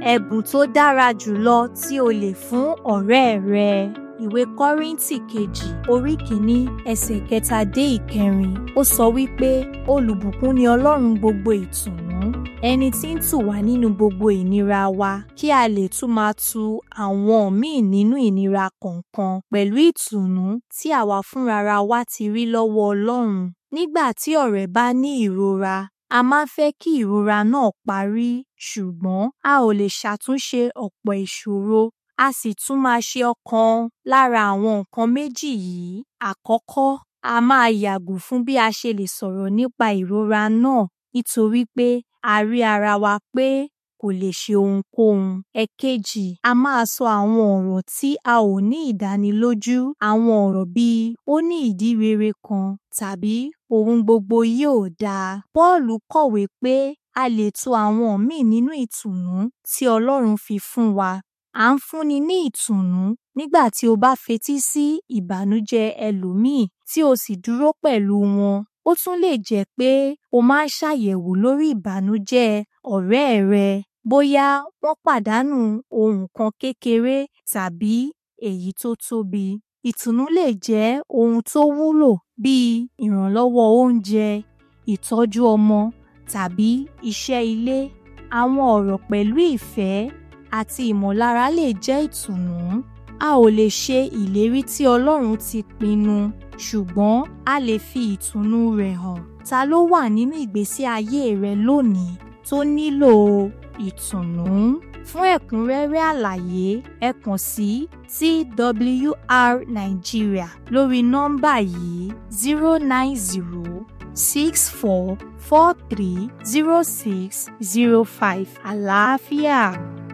ẹ̀bùn tó dára jùlọ tí o lè fún ọ̀rẹ́ rẹ. Ìwé Kọ́ríńtì kejì orí kìíní ẹsẹ̀ kẹta dé ìkẹrin ó sọ wípé olùbùkún ni Ọlọ́run gbogbo ìtùnú ẹni tí ń tù wá nínú gbogbo ìnira wa kí a lè tún máa tu àwọn míì nínú ìnira kọ̀ọ̀kan pẹ̀lú ìtùnú tí àwa fúnrara wa ti rí lọ́wọ́ Ọlọ́run. Nígbà tí ọ̀rẹ́ bá ní ìrora a máa ń fẹ́ kí ìrora náà parí ṣùgbọ́n a ò lè ṣàtúnṣe ọ̀pọ̀ ìṣòro a sì tún máa ṣe ọ̀kan lára àwọn nǹkan méjì yìí. Àkọ́kọ́, a máa yàgò fún bí a ṣe lè sọ̀rọ̀ nípa ìrora náà nítorí pé a rí ara wa pé kò lè ṣe ohunkóhun. Ẹ̀kejì, a máa sọ àwọn ọ̀rọ̀ tí a ò ní ìdánilójú àwọn ọ̀rọ̀ bíi ó ní ìdí rere kan tàbí ohun gbogbo yóò dáa. Pọ́ọ̀lù kọ̀wé pé a lè tu àwọn míì nínú ìtùnú tí Ọlọ́run fi fún wa. À ń fúnni ní ìtùnú nígbà tí o bá fetí sí ìbànújẹ́ ẹlòmíì tí o sì dúró pẹ̀lú wọn. Ó tún lè jẹ́ pé o máa ń ṣàyẹ̀wò lórí ìbànújẹ́ ọ̀rẹ́ rẹ bóyá wọ́n pàdánù ohun kan kékeré tàbí èyí tó tóbi. Ìtùnú lè jẹ́ ohun tó wúlò bíi ìrànlọ́wọ́ oúnjẹ, ìtọ́jú ọmọ tàbí iṣẹ́ ilé. Àwọn ọ̀rọ̀ pẹ̀lú ìfẹ́ àti ìmọ̀lára lè jẹ́ ìtùnú. A ò lè ṣe ìlérí tí Ọlọ́run ti pinnu ṣùgbọ́n a lè fi ìtùnú rẹ̀ hàn. Ta ló wà nínú ìgbésí ayé rẹ lónìí tó nílò ìtùnú? Fún ẹ̀kúnrẹ́rẹ́ àlàyé ẹ kàn sí TWR Nigeria lórí nọ́mbà yìí zero nine zero six four four three zero six zero five àlàáfíà.